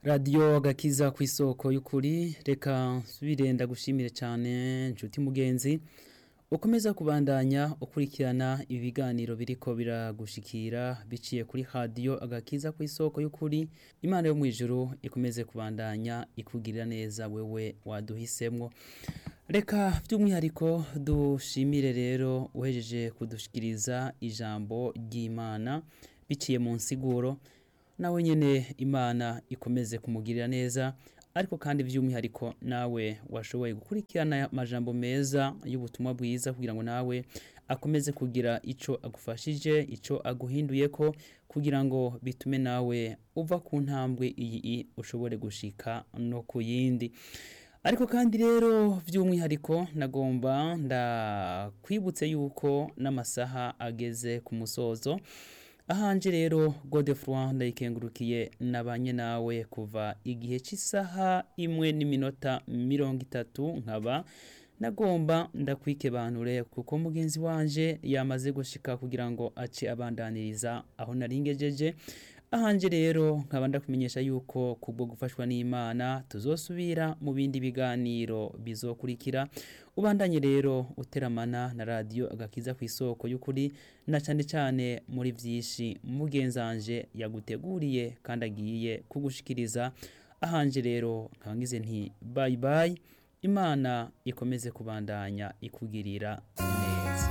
radiyo gakiza ku isoko y'ukuri reka nsubire gushimire cyane inshuti mugenzi ukomeza kubandanya ukurikirana ibiganiro biriko biragushikira biciye kuri radiyo agakiza ku isoko y'ukuri imana yo mu ijuru ikomeze kubandanya ikugirira neza wewe waduhisemwo reka by'umwihariko dushimire rero uhejeje kudushikiriza ijambo ry'imana biciye mu nsiguro nawe nyine imana ikomeze kumugirira neza ariko kandi by'umwihariko nawe washoboye gukurikirana amajambo meza y'ubutumwa bwiza kugira ngo nawe akomeze kugira icyo agufashije icyo aguhinduye ko kugira ngo bitume nawe uva ku ntambwe iyi ushobore gushika no ku yindi ariko kandi rero by'umwihariko nagomba ndakwibutse yuko n'amasaha ageze ku musozo ahanje rero godefroid ndayikengurukiye nabanye nawe kuva igihe cy'isaha imwe n'iminota mirongo itatu nkaba nagomba ndakwikebanure kuko mugenzi wanje yamaze gushika kugira ngo ace abandaniriza aho naringejeje ahanje rero nkaba ndakumenyesha yuko kubwo gufashwa n'imana tuzosubira mu bindi biganiro bizokurikira ubandanye rero uteramana na radiyo agakiza ku isoko y'ukuri na cyane cyane muri byinshi mugenzanje yaguteguriye kandi agiye kugushikiriza ahanje rero nkaba ngize nti bayi bayi imana ikomeze kubandanya ikugirira